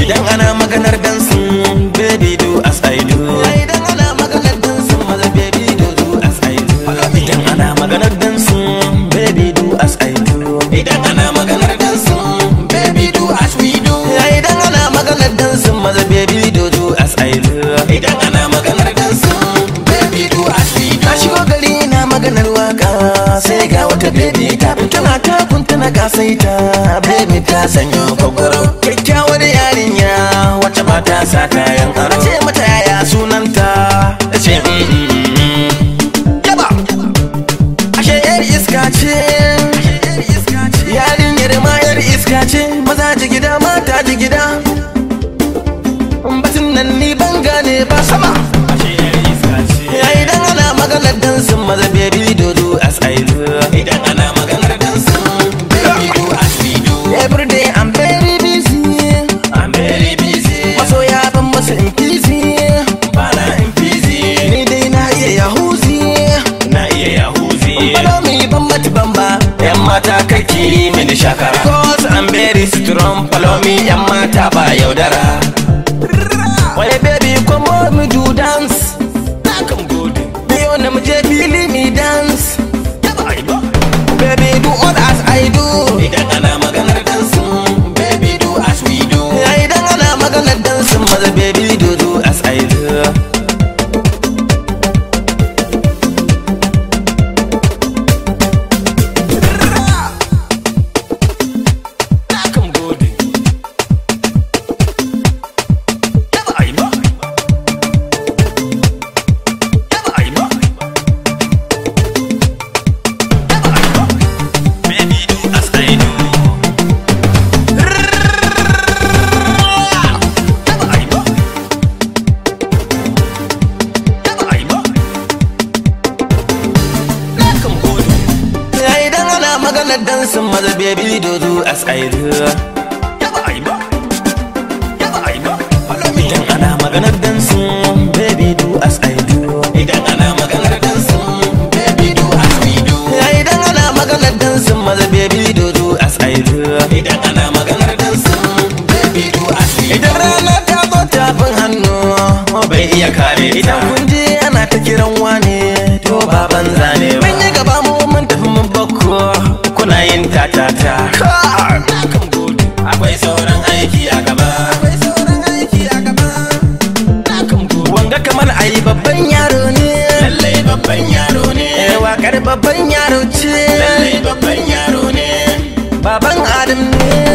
idan ana maganar dansin baby do as I do idan ana maganar dansin maza baby do do as I do idan ana maganar dansin baby do as I do idan ana maganar dansin baby do as we do idan ana maganar dansin maza baby do do as I do idan ana maganar dansin baby do as we do na shigo gari na maganar waka sai ga wata baby ta tana ta kuntuna kasaita baby ta sanyo kokoro kyakkyawar yarinya wacce ba ta sa kayan aro ce mata yaya sunanta ta ce mm, mm, mm. yaba ashe yar iska ce yarinyar ma yar iska ce maza ji gida mata ji gida batun nan ni ban gane ba sama ya idan ana maganar dansin maza baby dodo as I do idan ana maganar dansin baby do as we do every day I'm very busy I'm very busy masoya ban masu in busy bana in busy ni dai na iya yahuzi na iya yahuzi bana mi ban mati ban ba yan mata kake mini shakara cause I'm very strong follow me yan mata ba yaudara Why baby come on me do dance Come good Me on them je fili me dance Baby do all as I do Idan ana maganar dansin Baby do as we do Idan ana maganar dansin maza baby do do as I do Come good Baby do as I do Idan ana maganar dansin maza baby do do as I do Idan ana maganar dansin baby do as I do Idan ana maganar dansin baby do as we do Idan ana maganar dansin maza baby do do as I do Idan ana maganar dansin baby do as we do Idan rana ta zo tafin hannu bai iya kare Idan kun je ana ta kiran wane to ba banza ne ba Mun yi gaba mu mun tafi mun bakko kuna yin tatata Akwai sauran aiki a gaba Akwai sauran aiki a gaba Wanga kamar ayi babban yaro ne Lallai babban yaro ne Eh wakar babban yaro ce Lallai babban yaro ne Baban Adam ne